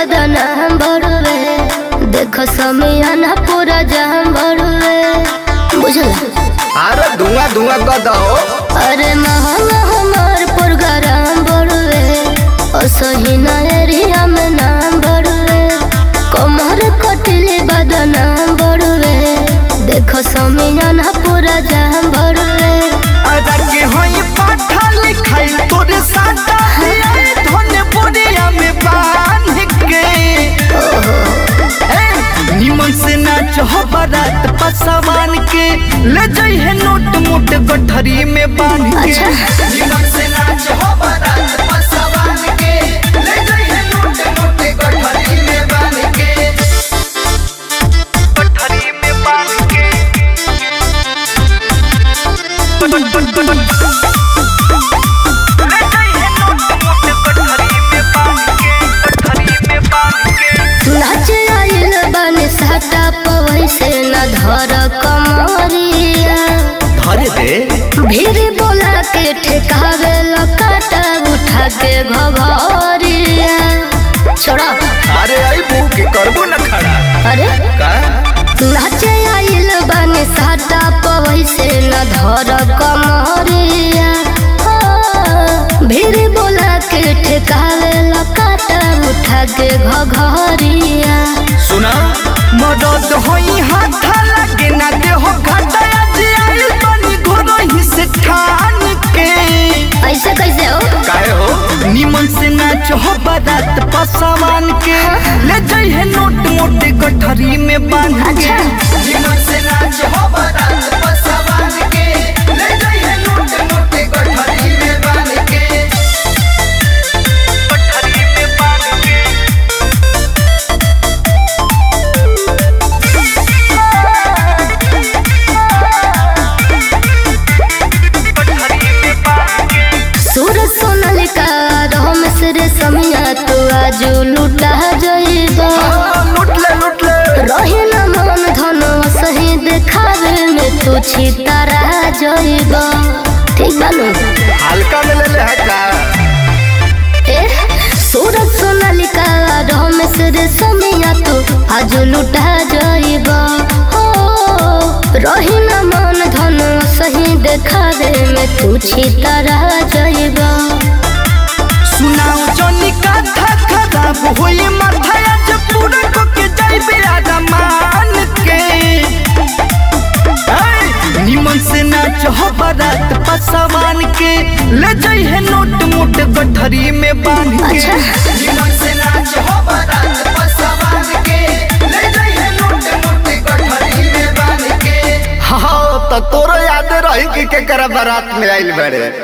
बदनाम बड़वे देखो समियाना पूरा जाम बड़वे बुझला अरे धुआं धुआं कर दो अरे महंगा हमार प्रोग्राम बड़वे असही ना एरिया में नाम बड़वे कमर कटले बदनाम बड़वे देखो समियाना पूरा जाम बड़वे अदा के होई पाठा लिखाई तोरे साटा आए धोने बोरिया में बांध के ए, निमन से नाच हो बारात पसवान के ले जाई है नोट मोट गठरी में बांध के अच्छा। निमन से नाच हो बारात पसवान के ले जाई है नोट मोट गठरी में बांध के गठरी में बांध के नाच आइल बने साटा पवई से न धर कमरिया धरे दे भीड़ बोला के ठेकावे लकाटा उठा के घघरिया छोड़ा अरे आई मुंह के करबो न खड़ा अरे का नाच आइल बने साटा पवई से न धर कमरिया हो, भीड़ बोला के ठेकावे लकाटा उठा के घघरिया सुना मदद होई हाथ लगे ना दे हो घटाया जे आइल बनी घोरो ही से ठान के ऐसे कैसे हो काहे हो निमन से नाच हो बारात पसवान के ले जाई है नोट मोटे गठरी में बांध के अच्छा। निमन से नाच हो बारात पसवान के ले जाई है नोट मोटे गठरी में बांध के गठरी में बांध के सूरज सोनालिका रहम सिरे समिया तू आज लुटा जइबा लुट ले लुट ले रही न मन धन सही देखावे में तू छितारा जइबा ठीक बानू हल्का में ले ले है का ए सूरज सोनालिका रहम सिरे समिया तू आज लुटा जइबा हो रही न मन धन सही देखावे में तू छितारा जइबा सुनाओ जनी कथा खराब होई माथा आज पूरा को के जाइबे आदा मान के ऐ, निमन से नाच हो बारात पसवान के ले जाई है नोट मोट गठरी में बांध के अच्छा। निमन से नाच हो बारात पसवान के ले जाई है नोट मोट गठरी में बांध के हाँ तो तोरो याद रही कि केकरा बारात में आइल बड़े